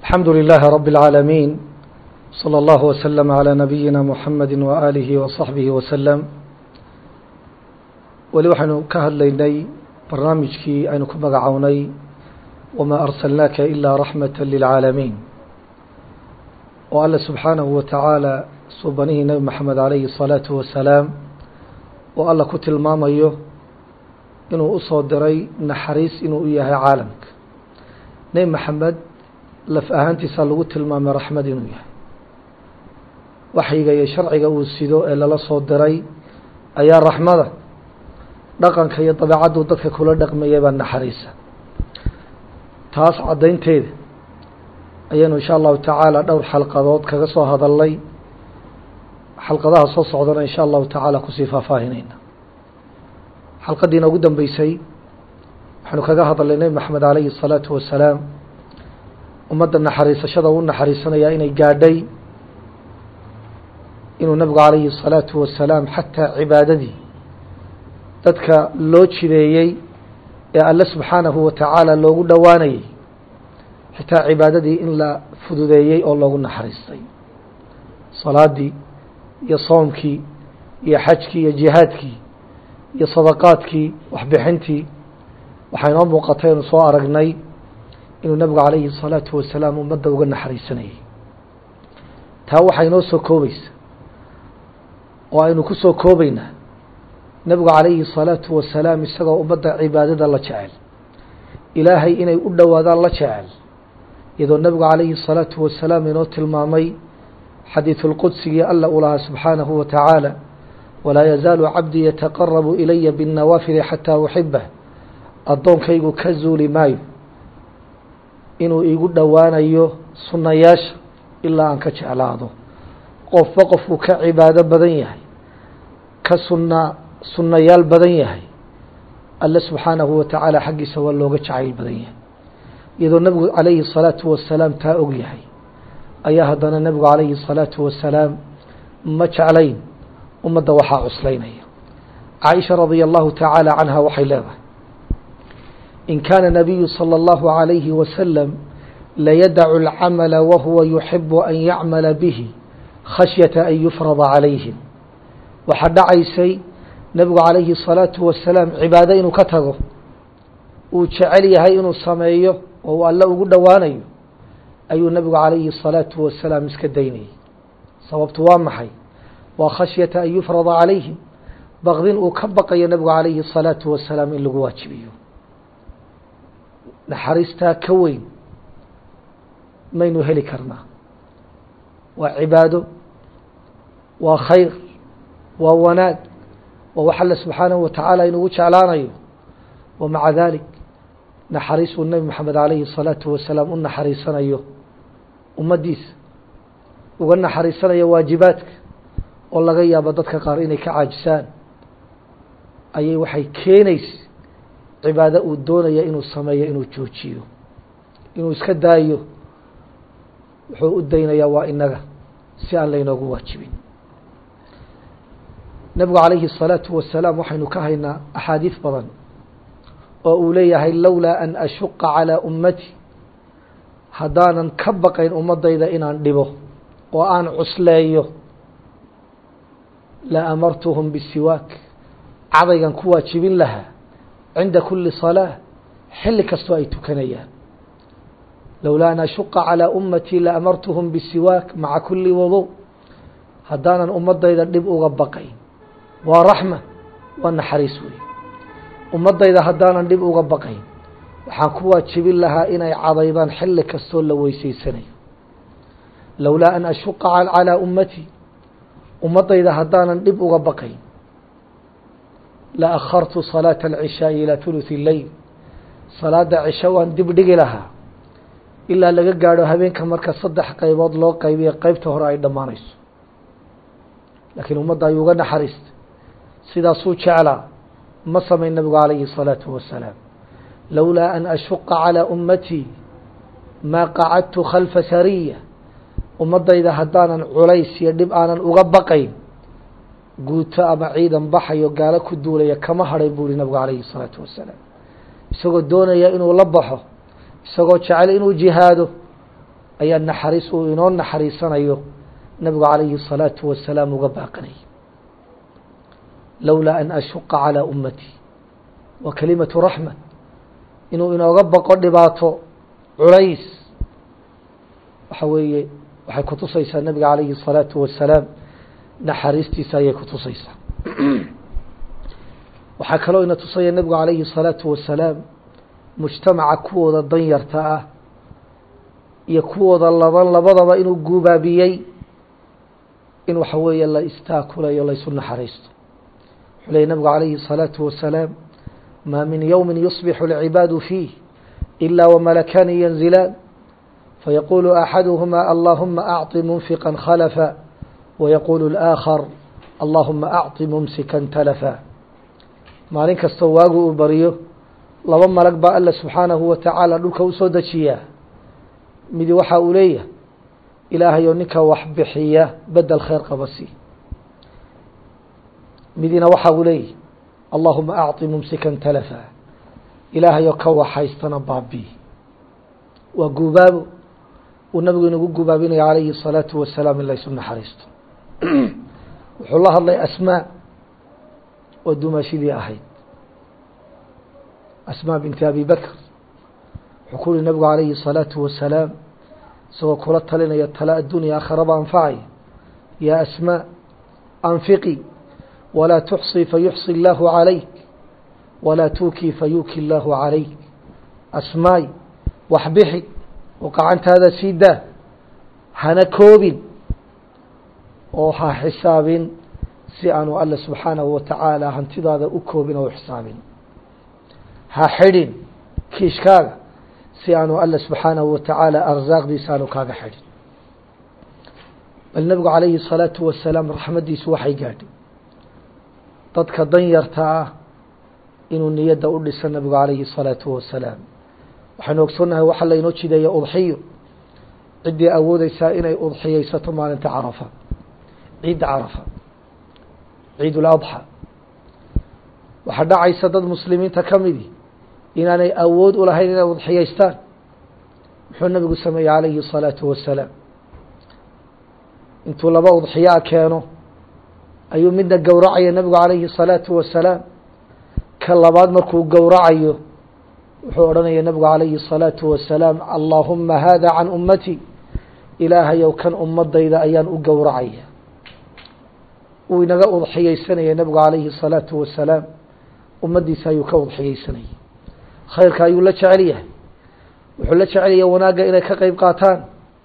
الحمد لله رب العالمين صلى الله وسلم على نبينا محمد وآله وصحبه وسلم weli waxaynu ka hadlaynay barnaamijkii aynu ku magacownay wamaa arsalnaaka ilaa raxmata lilcaalamiin oo alle subxaanahu wa tacaala suubanihii nebi maxamed calayhi الsalaatu wasalaam oo alla ku tilmaamayo inuu usoo diray naxariis inuu u yahay caalamka nebi maxamed laf ahaantiisa lagu tilmaamay raxmad inuu yahay waxyiga iyo sharciga uu sido ee lala soo diray ayaa raxmada dhaqanka iyo dabeecaddu dadka kula dhaqmayay baa naxariisa taas caddaynteeda ayaynu insha allahu tacaala dhowr xalqadood kaga soo hadalnay xalqadaha soo socdana insha allahu tacaala kusii faahfaahinayna xalqadiina ugu dambeysay waxaynu kaga hadalnay nebi maxamed calayhi الsalaatu wasalaam ummadda naxariisashada u naxariisanayaa inay gaadhay inuu nabigu calayhi الsalaatu wasalaam xataa cibaadadii dadka loo jideeyey ee alle subxaanahu wa tacaala loogu dhowaanayay xitaa cibaadadii in la fududeeyey oo loogu naxariistay salaadii iyo soomkii iyo xajkii iyo jihaadkii iyo sadaqaadkii waxbixintii waxaa inoo muuqatay anu soo aragnay inuu nabigu calayhi الsalaatu wasalaam ummadda uga naxariisanayay taa waxaa inoo soo koobaysa oo aynu ku soo koobaynaa nebigu calayhi الsalaatu wasalaam isagoo ummadda cibaadada la jecel ilaahay inay u dhowaadaan la jecel iyadoo nebigu calayhi الsalaatu wasalaam inoo tilmaamay xadiiثu اlqudsigii alla u lahaa subxaanahu wa tacaala walaa yazaalu cabdii yataqarabu ilaya biاnnawaafili xataa uxibah addoonkaygu ka zuuli maayo inuu iigu dhowaanayo sunnayaasha ilaa aan ka jeclaado qofba qofku ka cibaado badan yahay ka sunna sunnayaal badan yahay alle subxaanahu wa tacaala xaggiisa waa looga jacayl badan yahay iyadoo nebigu calayhi الsalaatu wasalaam taa og yahay ayaa haddana nebigu calayhi الsalaatu wasalaam ma jeclayn ummadda waxaa cuslaynaya caaisha radia allahu tacaala canha waxay leedahay in kaana nabiyu salى اllahu عalayhi wasalam layadacu اlcamala wahuwa yuxibu an yacmala bihi khashyata an yufrada calayhim waxaa dhacaysay nebigu calayhi الsalaatu wasalaam cibaado inuu ka tago uu jecel yahay inuu sameeyo oo uu alle ugu dhowaanayo ayuu nebigu calayhi الsalaatu wasalaam iska daynayay sababtu waa maxay waa khashyata an yufrada calayhim baqdin uu ka baqayo nebigu calayhi الsalaatu wasalaam in lagu waajibiyo naxariistaa ka weyn maynu heli karnaa waa cibaado waa khayr waa wanaag waa wax alle subxaanahu wa tacaala inugu jeclaanayo wa maca dalik naxariis uu nebi maxamed calayhi الsalaatu wasalaam u naxariisanayo ummaddiisa uga naxariisanayo waajibaadka oo laga yaabo dadka qaar inay ka caajisaan ayay waxay keenaysa cibaado uu doonaya inuu sameeyo inuu joojiyo inuu iska daayo wuxuu u daynayaa waa inaga si aan laynoogu waajibin nebigu calayhi الsalaatu wasalaam waxaynu ka haynaa axaadiis badan oo uu leeyahay lowlaa an ashuqa calىa ummati haddaanan ka baqayn ummadayda inaan dhibo oo aan cusleeyo la amartuhum bisiwaak cadaygan ku waajibin lahaa cinda kuli salaaة xilli kastoo ay tukanayaan lowlaa an ashuqa calىa ummatii la amartuhum bisiwaak maca kuli wado haddaanan ummadayda dhib uga baqayn waa raxma waa naxariis weeye ummadayda haddaanan dhib uga baqayn waxaan ku waajibin lahaa inay cadaydaan xilli kastoo la weysaysanayo lowlaa an ashuqa calىa ummatii ummadayda haddaanan dhib uga baqayn la akhartu salaaةa alcishaaءi ilaa ثuluثi leyl salaada cisho waan dib dhigi lahaa ilaa laga gaadho habeenka marka saddex qaybood loo qaybiyo qeybta hore ay dhammaanayso laakiin ummadda ayuu uga naxariistay sidaasuu jeclaa ma samayn nabigu calayhi الsalaaةu wasalaam lowlaa an ashuqa calىa ummatii maa qacadtu khalfa sariya ummadayda haddaanan culays iyo dhib aanan uga baqayn guuto ama ciidan baxayo gaalo ku duulaya kama hadhay buu ihi nabigu calayhi الsalaatu wasalaam isagoo doonaya inuu la baxo isagoo jecel inuu jihaado ayaa naxariis uu inoo naxariisanayo nabigu calayhi الsalaatu wasalaam uga baaqanayay lowlaa an ashuqa calىa ummatii wa kalimatu raxma inuu inooga baqo dhibaato culays waxa weeye waxay kutusaysaa nabiga calayhi الsalaatu wasalaam naxariistiisa ayay kutusaysaa waxaa kaloo ina tusaya nebigu calayhi الsalaatu wasalaam mujtamaca kuwooda danyarta ah iyo kuwooda laban labadaba inuu guubaabiyey in waxa weeye la istaakulayo laysu naxariisto wuxuu leeyay nabigu calayhi الsalaatu wasalaam ma min yowmi yusbixu اlcibaadu fiih ila wamalakani yanzilaan fayaqulu axaduhuma allahuma acطi munfiqa khalafa wayaqulu اlآakhar allahuma acطi mumsikan talafa maalin kastoo waagu uu bariyo laba malag baa alla subxaanahu wa tacaala dhulka usoo dejiyaa midi waxa uu leeyahay ilaahayoo ninka wax bixiya bedel khayr qaba si midina waxa uu leeyahy allahuma acطi mumsikan talafa ilaahayoo ka waxhaystana baabi waa guubaabo uu nabigu inagu guubaabinaya calayhi الsalaatu wasalaam in laysu naxariisto wuxuu la hadlay asmaa oo dumaashidii ahayd asmaa binti abi bakr wuxuu ku uhi nabigu calayhi الsalaatu wasalaam isagoo kula talinaya tala addunya akharaba anfacaya yaa asmaa anfiqi walaa tuxصi fayuxصi اllahu calayk walaa tuukii fayuuki اllahu calayk asmaay wax bixi oo gacantaada sii daa hana koobin oo ha xisaabin si aanu alle subxaanahu wa tacaala hantidaada u koobin oo u xisaabin ha xidhin kiishkaaga si aanu alle subxaanahu wa tacaala arsaaqdiisa aanu kaaga xidhin bal nebigu calayhi الsalaatu wasalaam raxmaddiisu waxay gaadhay dadka danyarta ah inuu niyadda u dhisa nebigu calayhi الsalaatu wasalaam waxaynu ogsoonnahay waxaa laynoo jideeya udxiyo ciddii awoodeysaa inay udxiyeysato maalinta carafa ciidda carafa ciid اladxى waxaa dhacaysa dad muslimiinta ka midi inaanay awood u lahayn inay udxiyeystaan muxuu nabigu sameeyey calayhi الsalaatu wasalaam intuu laba udxiyaa keeno ayuu midna gowracaya nebigu calayhi الsalaatu wasalaam ka labaad markuu gowracayo wuxuu odhanaya nebigu calayhi الsalaatu wasalaam allaahuma hada can ummati ilaahayow kan ummadayda ayaan u gowracaya uu inaga udxiyeysanaya nebigu calayhi الsalaatu wasalaam ummaddiisa ayuu ka udxiyeysanayay khayrka ayuu la jecel yahay wuxuu la jecelaya wanaagga inay ka qeyb qaataan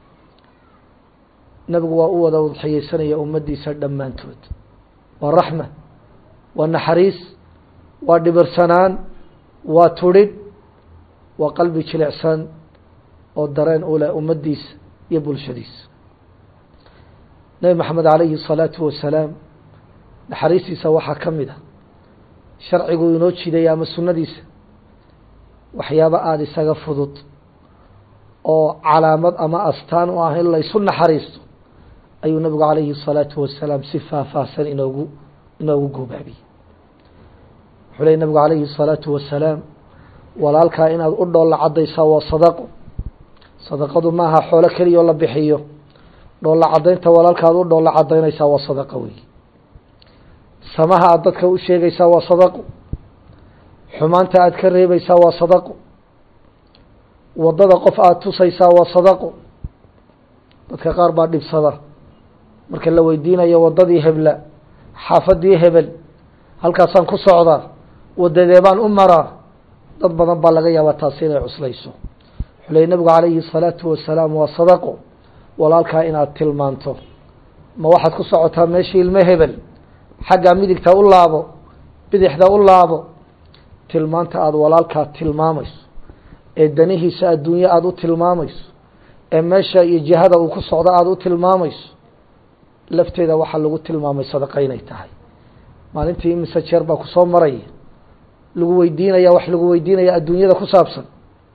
nebigu waa u wada udxiyeysanaya ummaddiisa dhammaantood waa raxma waa naxariis waa dhibirsanaan waa tudhidh waa qalbi jilicsan oo dareen u leh ummaddiisa iyo bulshadiisa nebi maxamed calayhi الsalaatu wasalaam naxariistiisa waxaa ka mid a sharcigu inoo jidaya ama sunnadiisa waxyaabo aada isaga fudud oo calaamad ama astaan u ah in laysu naxariisto ayuu nabigu calayhi الsalaatu wasalaam si faahfaahsan inoogu inoogu goobaabiyey wuxuu ley nabigu calayhi الsalaatu wasalaam walaalkaa inaad u dhoolla caddaysaa waa sadaqo sadaqadu maaha xoolo keliya oo la bixiyo dhoolla caddaynta walaalka aad u dhoolla caddaynaysaa waa sadaqo wey samaha aad dadka u sheegaysaa waa sadaqo xumaanta aad ka reebaysaa waa sadaqo waddada qof aada tusaysaa waa sadaqo dadka qaar baa dhibsada marka la weydiinayo waddadii hebla xaafadii hebel halkaasaan ku socdaa wadadee baan u maraa dad badan baa laga yaabaa taasi inay cuslayso wuxuu ley nabigu calayhi الsalaatu wasalaam waa sadaqo walaalkaa inaad tilmaanto ma waxaad ku socotaa meeshii ilmo hebel xaggaa midigta u laabo bidixda u laabo tilmaanta aada walaalkaa tilmaamayso ee danihiisa adduunye aada u tilmaamayso ee meesha iyo jihada uu ku socdo aada u tilmaamayso lafteeda waxaa lagu tilmaamay sadaqa inay tahay maalintii imise jeer baa kusoo maraya lagu weydiinaya wax lagu weydiinaya adduunyada ku saabsan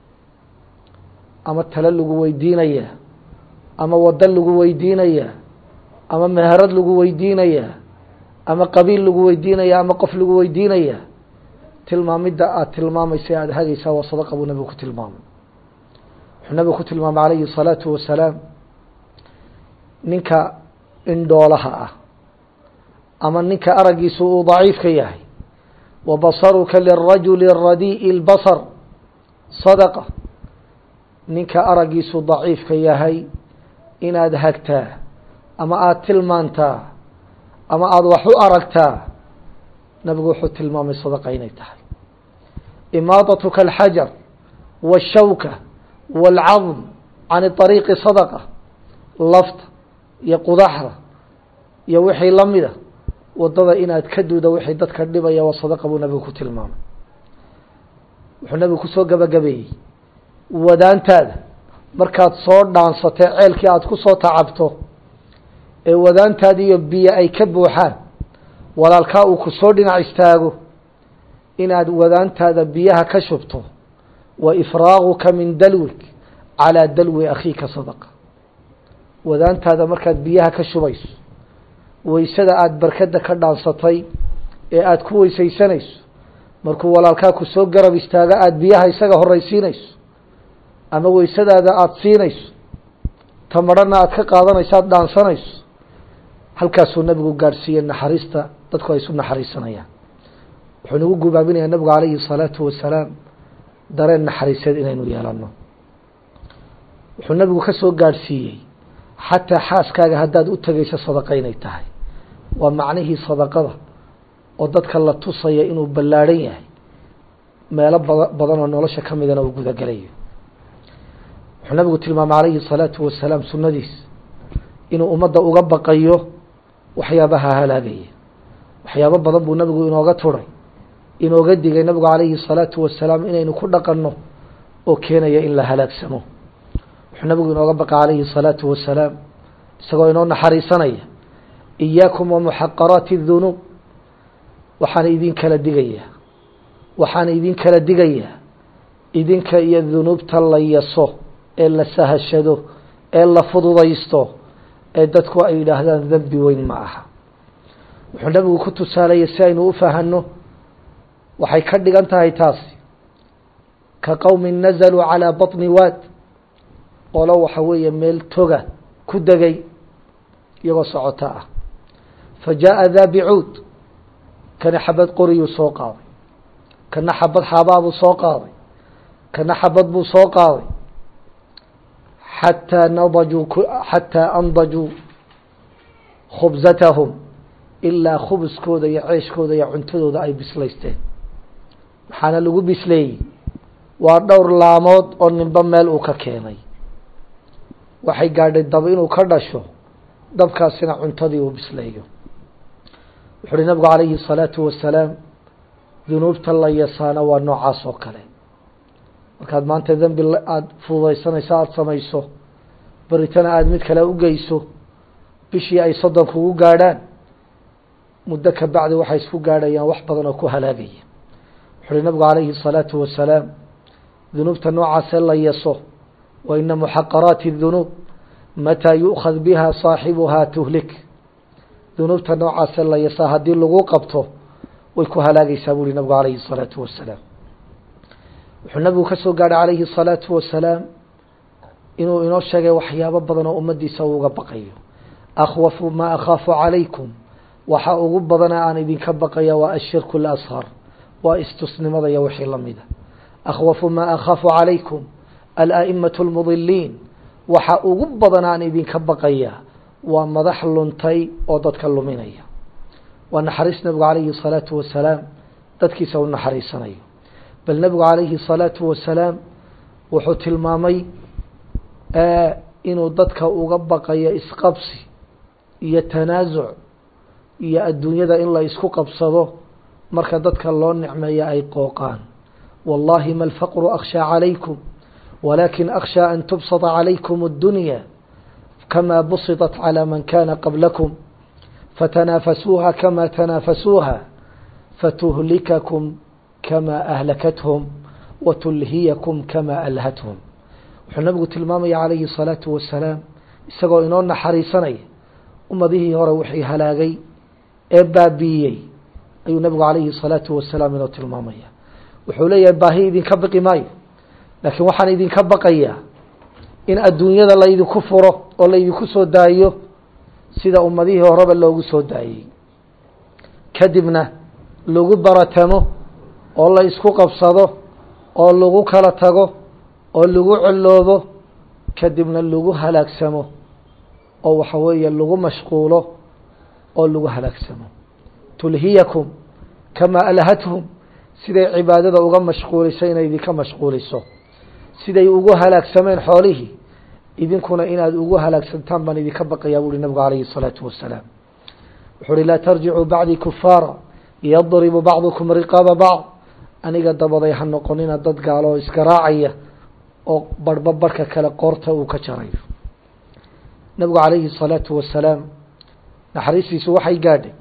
ama tale lagu weydiinaya ama waddo lagu weydiinaya ama meherad lagu weydiinaya ama qabiil lagu weydiinaya ama qof lagu weydiinaya tilmaamidda aada tilmaamaysa aada hagaysaa waa sadaqa buu nabigu ku tilmaamay wuxuu nabigu ku tilmaamay calayhi الsalaatu wasalaam ninka indhoolaha ah ama ninka araggiisu uu daciifka yahay wa basaruka lirajuli radii'i اlbasar sadaqa ninka araggiisu daciifka yahay inaad hagtaa ama aada tilmaantaa ama aada wax u aragtaa nabigu wuxuu tilmaamay sadaqa inay tahay imaadatuka alxajar waashawka waalcadm can طariiqi sadaqa lafta iyo qudaxda iyo wixii la mida wadada inaad ka duuda wixii dadka dhibaya waa sadaqa buu nabigu ku tilmaamay wuxuu nabigu kusoo gabagabeeyey wadaantaada markaad soo dhaansatee ceelkii aada ku soo tacabto ee wadaantaada iyo biyo ay ka buuxaan walaalkaa uu ku soo dhinac istaago inaad wadaantaada biyaha ka shubto wa ifraaguka min dalwik calaa dalwi akhiika sadaqa wadaantaada markaad biyaha ka shubayso weysada aada barkada ka dhaansatay ee aada ku weysaysanayso markuu walaalkaa ku soo garab istaago aada biyaha isaga horraysiinayso ama weysadaada aada siinayso tamarhana aada ka qaadanayso aada dhaansanayso halkaasuu nabigu gaadhsiiyey naxariista dadku ay isu naxariisanayaan wuxuu nagu gubaabinayaa nabigu calayhi الsalaatu wasalaam dareen naxariiseed inaynu yeelano wuxuu nabigu ka soo gaadhsiiyey xataa xaaskaaga haddaad u tegayso sadaqa inay tahay waa macnihii sadaqada oo dadka la tusaya inuu ballaadhan yahay meelo bada badan oo nolosha ka midana uu gudagelayo wuxuu nabigu tilmaamay calayhi الsalaatu wasalaam sunnadiis inuu ummadda uga baqayo waxyaabaha halaagaya waxyaabo badan buu nabigu inooga turay inooga digay nabigu calayhi الsalaatu wasalaam inaynu ku dhaqanno oo keenaya in la halaagsamo wuxuu nabigu inooga baqa calayhi الsalaatu wasalaam isagoo inoo naxariisanaya iyaakum wamuxaqaraati الdunuub waxaan idin kala digayaa waxaan idin kala digayaa idinka iyo dunuubta la yaso ee la sahashado ee la fududaysto ee dadku ay yidhaahdaan dembi weyn ma aha wuxuu nabigu ku tusaalayay si aynu u fahanno waxay ka dhigan tahay taasi ka qowmin nazaluu calaa baطni waad qolo waxa weeye meel toga ku degay iyagoo socoto ah fa jaaءa daa bicuud kana xabad qoriyuu soo qaaday kana xabad xaabaabuu soo qaaday kana xabad buu soo qaaday xatىa nadajuu xatىa andajuu khubsatahum ilaa khubskooda iyo ceeshkooda iyo cuntadooda ay bislaysteen maxaana lagu bisleeyey waa dhowr laamood oo ninba meel uu ka keenay waxay gaadhay dab inuu ka dhasho dabkaasina cuntadii uu bisleeyo wuxu uhi nabigu calayhi الsalaatu wasalaam dunuubta la yasaana waa noocaas oo kale markaad maanta dembi aada fududaysanayso aada samayso beritana aada mid kale u geyso bishii ay soddon kugu gaadhaan muddo ka bacdi waxay isku gaadhayaan wax badan oo ku halaagaya wuxu uhi nabigu calayhi الsalaatu wasalaam dunuubta noocaasee la yaso wa ina muxaqaraati الdunuub mataa yu'khad biha saaxibuhaa tuhlik dunuubta noocaasee la yasaa haddii lagu qabto way ku halaagaysaa bu uhi nabigu calayhi الsalaatu wasalaam wuxuu nabigu ka soo gaadhay calayhi الsalaatu wasalaam inuu inoo sheegay waxyaabo badan oo ummaddiisa uu uga baqayo akhwafu maa akhaafu calaykum waxa ugu badana aan idinka baqaya waa ashirku اlasghar waa istusnimada iyo wixii lamida akhwafu maa akhaafu calaykum ala'imatu اlmudiliin waxa ugu badan aan idinka baqaya waa madax luntay oo dadka luminaya waa naxariis nabigu calayhi الsalaatu wasalaam dadkiisa u naxariisanayo bal nabigu calayhi الsalaatu wasalaam wuxuu tilmaamay inuu dadka uga baqayo isqabsi iyo tanaasuc iyo adduunyada in la isku qabsado marka dadka loo nicmeeyo ay qooqaan wallahi ma alfaqru akhshaa calaykum walakin akhshaa an tubsata calaykum اddunya kama busiطat calى man kana qablakum fatanaafasuuha kama tanaafasuuha fatuhlikakum kama ahlakathum watulhiyakum kama alhathum wuxuu nabigu tilmaamaya calayhi الsalaatu wasalaam isagoo inoo naxariisanaya ummadihii hore wixii halaagay ee baabiiyey ayuu nabigu calayhi الsalaatu wasalaam inoo tilmaamaya wuxuu leeyahay baahi idinka baqi maayo laakiin waxaan idinka baqayaa in adduunyada laydinku furo oo laydinku soo daayo sida ummadihii horeba loogu soo daayey kadibna lagu baratamo oo la isku qabsado oo lagu kala tago oo lagu coloobo kadibna lagu halaagsamo oo waxa weeye lagu mashquulo oo lagu halaagsamo tulhiyakum kamaa alhathum siday cibaadada uga mashquuliso inay idinka mashquuliso siday ugu halaagsameen xoolihii idinkuna inaad ugu halaagsantaan baan idinka baqayaa buuhi nabigu calayhi الsalaatu wasalaam wuxuu uhi laa tarjicuu bacdii kufaara yadribu bacdukum riqaaba bacd aniga dabaday ha noqonina dad gaalo oo isgaraacaya oo barhba barhka kale qoorta uu ka jarayo nabigu calayhi الsalaatu wasalaam naxariistiisu waxay gaadhay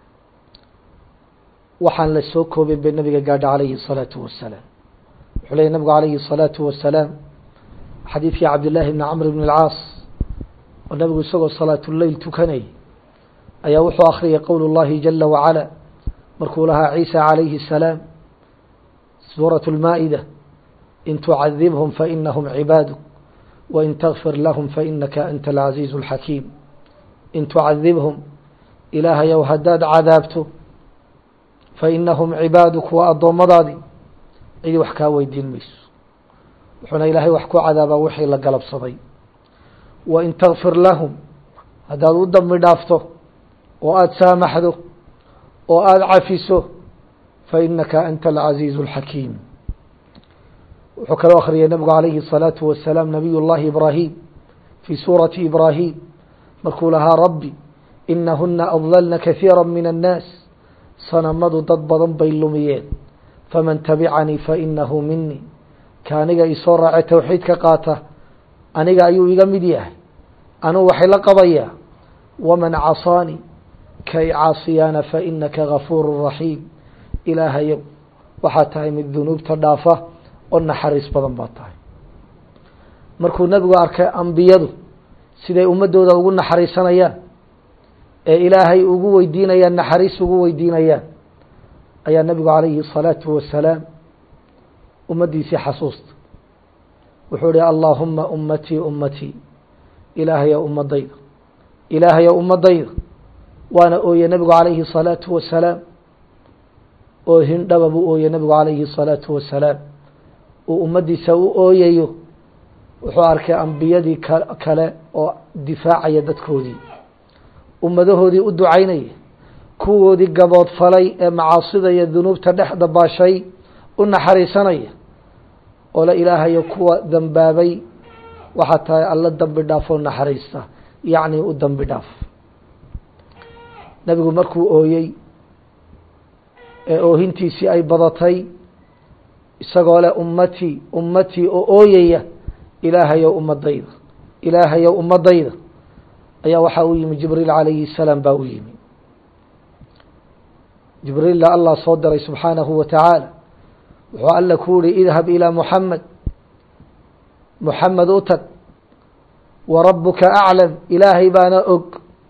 waxaan la soo koobin bay nabiga gaadha calayhi الsalaatu wasalaam wuxuu leeyay nabigu calayhi الsalaatu wasalaam xadiidkii cabdillaahi bni camr bn اlcaas oo nabigu isagoo salaatuleyl tukanayay ayaa wuxuu akhriyay qowl اllahi jala wacala markuu lahaa ciisa calayhi الsalaam suuraة اlmaa'ida in tucadibhum fainahum cibaaduk wain takfir lahum fainaka anta alcaziizu اlxakiim in tucadibhum ilaahayow haddaad cadaabto fainahum cibaaduk waa addoommadaadii cidi wax kaa weydiin mayso wuxuuna ilaahay wax ku cadaabaa wixii la galabsaday wain takfir lahum haddaad u dambi dhaafto oo aada saamaxdo oo aada cafiso fainaka anta alcaziizu اlxakiim wuxuu kaloo akhriyay nabigu calayhi الsalaatu wasalaam nabiy llahi ibraahim fii suurati ibraahim markuu lahaa rabbi inahuna adlalna kahiira min annaas sanamadu dad badan bay lumiyeen faman tabicanii fainahu minii ka aniga isoo raace towxiidka qaata aniga ayuu iga mid yahay anuu waxay la qabayaa waman casaanii ka i caasiyaana fainaka gafuuru raxiim ilaahayow waxaa tahay mid dunuubta dhaafa oo naxariis badan baa tahay markuu nebigu arkay ambiyadu siday ummadooda ugu naxariisanayaan ee ilaahay ugu weydiinayaan naxariis ugu weydiinayaan ayaa nebigu calayhi الsalaatu wasalaam ummaddiisii xasuusta wuxuu ihi allaahuma ummatii ummatii ilaahayow ummadayda ilaahayow ummadayda waana ooye nebigu calayhi الsalaatu wasalaam oo hindhaba buu ooye nebigu calayhi الsalaatu wasalaam uu ummaddiisa u ooyayo wuxuu arkay ambiyadii kale oo difaacaya dadkoodii ummadahoodii u ducaynaya kuwoodii gabood falay ee macaasida iyo dunuubta dhex dabaashay u naxariisanaya oo la ilaahayo kuwa dambaabay waxaa tahay alla dambi dhaaf oo naxariista yacni u dambi dhaaf nebigu markuu ooyey ee oohintiisii ay badatay isagoo leh ummatii ummatii oo ooyaya ilaahayow ummadayda ilaahayow ummadayda ayaa waxaa u yimi jibriil calayhi الsalaam baa u yimi jibriilla allah soo diray subxaanahu wa tacaala wuxuu alla ku yihi idhab ilىa muxamed muxamed u tag wa rabuka aclam ilaahay baana og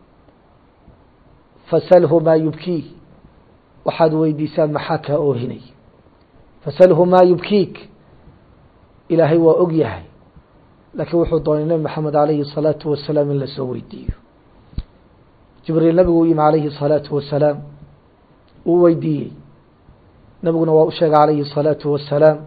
fasalhu maa yubkiih waxaad weydiisaa maxaa kaa oohinay fasalhu maa yubkiik ilaahay waa og yahay laakiin wuxuu doonay nebi maxamed calayhi الsalaatu wasalaam in lasoo weydiiyo jibriil nabigu u yimi calayhi الsalaatu wasalaam uu weydiiyey nabiguna waa u sheegay calayhi الsalaatu wasalaam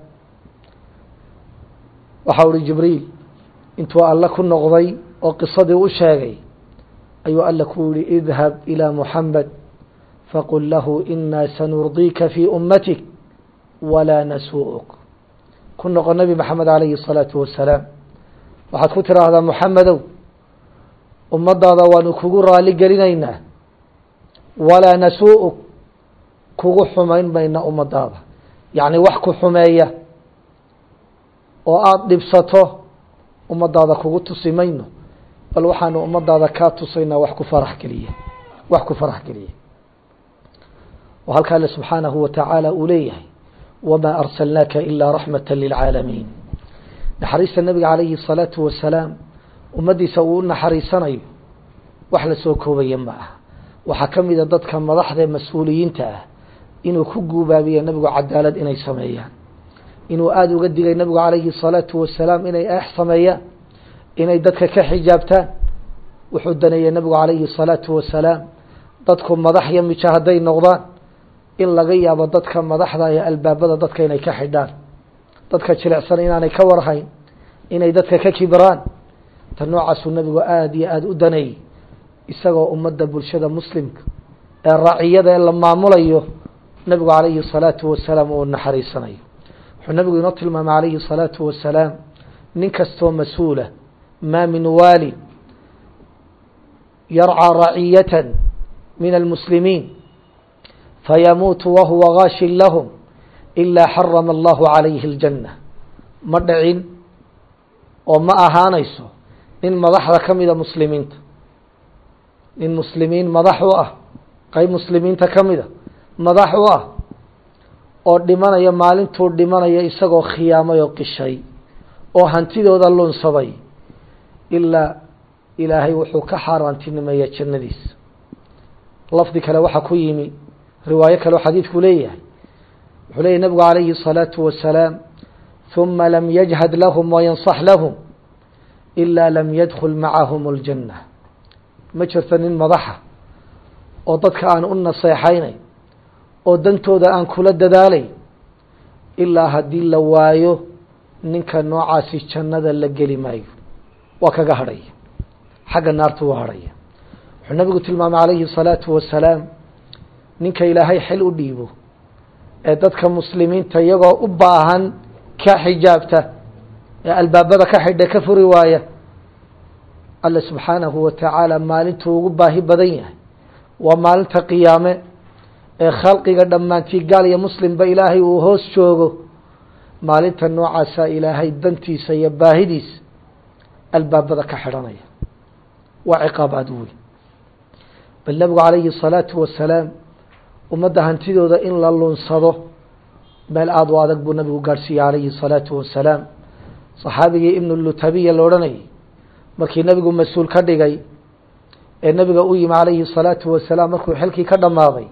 waxa uhi jibriil intuu alle ku noqday oo qisadii u sheegay ayuu alle ku yihi idhab ilى muxamed faqul lahu inaa sanurdiika fii ummatik walaa nasuu'uk ku noqo nebi maxamed calayhi الsalaatu wasalaam waxaad ku tiraahdaa muxamedow ummadaada waanu kugu raali gelinaynaa walaa nasuu'uk kugu xumayn mayna ummadaada yacni wax ku xumeeya oo aada dhibsato ummadaada kugu tusi mayno bal waxaanu ummadaada kaa tusaynaa wax ku farax geliya wax ku farax geliya oo halkaa alle subxaanahu wa tacaala uu leeyahay wamaa arsalnaaka ilaa raxmata lilcaalamiin naxariista nebiga calayhi الsalaatu wasalaam ummaddiisa uu u naxariisanayo wax la soo koobaya ma aha waxaa ka mida dadka madaxda mas-uuliyiinta ah inuu ku guubaabiyo nebigu cadaalad inay sameeyaan inuu aada uga digay nebigu calayhi الsalaatu wasalaam inay eex sameeyaan inay dadka ka xijaabtaan wuxuu daneeyey nabigu calayhi الsalaatu wasalaam dadku madax iyo mijo hadday noqdaan in laga yaabo dadka madaxda iyo albaabada dadka inay ka xidhaan dadka jilicsan inaanay ka warhayn inay dadka ka kibiraan ta noocaasuu nabigu aada iyo aada u daneeyey isagoo ummadda bulshada muslimka ee raaciyada ee la maamulayo nabigu calayhi الsalaatu wasalaam uu naxariisanayo wuxuu nabigu inoo tilmaamay calayhi الsalaatu wasalaam nin kastoo mas-uula maa min waali yarcىa raciyata min almuslimiin fayamuutu wahuwa gaashin lahum ilaa xarama allahu calayhi اljanna ma dhicin oo ma ahaanayso nin madaxda ka mida muslimiinta nin muslimiin madax u ah qeyb muslimiinta ka mida madax u ah oo dhimanaya maalintuu dhimanaya isagoo khiyaamay oo qishay oo hantidooda lunsaday ilaa ilaahay wuxuu ka xaaraantinimeeya jannadiisa lafdi kale waxaa ku yimi riwaayo kale oo xadiidku leeyahay wuxuu leeyahy nabigu calayhi الsalaatu wasalaam ثuma lam yajhad lahum wayanصax lahum ilaa lam yadkul macahum اljanna ma jirto nin madaxa oo dadka aan u naseexaynay oo dantooda aan kula dadaalay ilaa haddii la waayo ninka noocaasi jannada la geli maayo waa kaga hadhaya xagga naartu waa hadhaya wuxuu nabigu tilmaamay calayhi الsalaatu wasalaam ninka ilaahay xil u dhiibo ee dadka muslimiinta iyagoo u baahan ka xijaabta ee albaabada ka xidha ka furi waaya alle subxaanahu wa tacaala maalintuu ugu baahi badan yahay waa maalinta qiyaame ee khalqiga dhammaantii gaal iyo muslimba ilaahay uu hoos joogo maalinta noocaasa ilaahay dantiisa iyo baahidiisa albaabada ka xidhanaya waa ciqaab aada u weyn bal nabigu calayhi الsalaatu wasalaam ummadda hantidooda in la lunsado meel aada u adag buu nabigu gaadhsiiyey calayhi الsalaatu wasalaam صaxaabigii ibn lutabiya la odhanayay markii nabigu mas-uul ka dhigay ee nabiga u yimi calayhi الsalaatu wasalaam markuu xilkii ka dhammaaday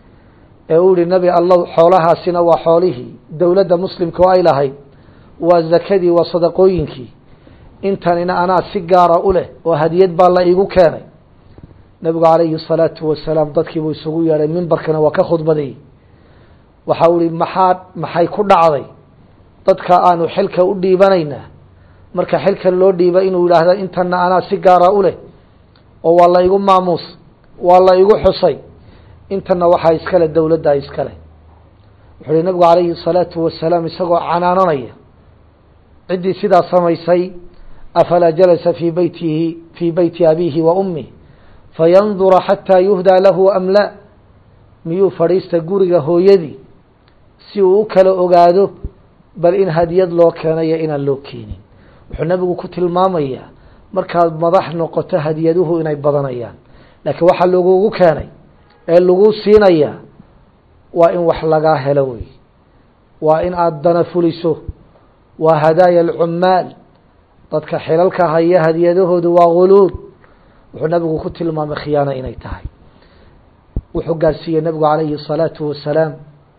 ee uu yihi nebi allow xoolahaasina waa xoolihii dowladda muslimka oo ay lahayd waa zakadii waa sadaqooyinkii intanina anaa si gaara u leh oo hadiyad baa la iigu keenay nebigu calayhi الsalaatu wasalaam dadkiibuu isugu yeedhay mimbarkana waa ka khudbadayey waxa u ihi maxaa maxay ku dhacday dadka aanu xilka u dhiibanaynaa marka xilkan loo dhiiba inuu yidhaahda intana anaa si gaara u leh oo waa la igu maamuus waa la igu xusay intana waxaa iskale dowladdaa iskale wuxuu uhi nabigu calayhi الsalaatu wasalaam isagoo canaananaya ciddii sidaa samaysay afalaa jalasa fii beytihi fii beyti abiihi wa ummih fayandura xataa yuhdaa lahu am la miyuu fadhiista guriga hooyadii si uu u kala ogaado bal in hadiyad loo keenayo inaan loo keenin wuxuu nabigu ku tilmaamayaa markaad madax noqoto hadiyaduhu inay badanayaan laakiin waxaa lagugu keenay ee lagu siinayaa waa in wax lagaa helo wey waa in aada dana fuliso waa hadaaya alcummaal dadka xilalka haya hadiyadahoodu waa guluud wuxuu nabigu ku tilmaamay khiyaano inay tahay wuxuu gaarsiiyey nabigu calayhi الsalaatu wasalaam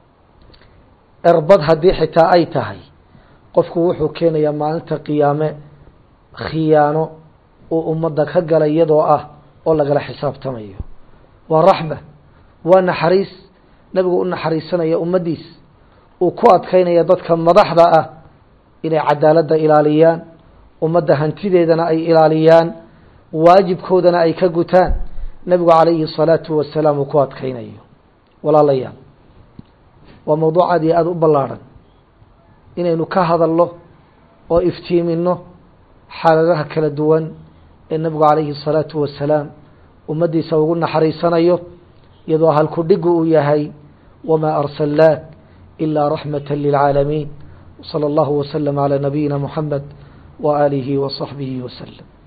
erbad haddii xitaa ay tahay qofku wuxuu keenayaa maalinta qiyaame khiyaano uu ummadda ka gala iyadoo ah oo lagala xisaabtamayo waa raxma waa naxariis nabigu u naxariisanaya ummaddiis uu ku adkaynaya dadka madaxda ah inay cadaaladda ilaaliyaan ummadda hantideedana ay ilaaliyaan waajibkoodana ay ka gutaan nabigu calayhi الsalaatu wasalaam uu ku adkaynayo walaalayaal waa mawduuc aad iyo aada u ballaarhan inaynu ka hadalno oo iftiimino xaaladaha kala duwan ee nabigu calayhi الsalaatu wasalaam ummaddiisa ugu naxariisanayo iyadoo halku dhigu uu yahay wamaa arsalnaak ilaa raxmata lilcaalamiin wslى اllahu wslm عalى nabiyina muxamed wa aalihi wa صaxbihi waslm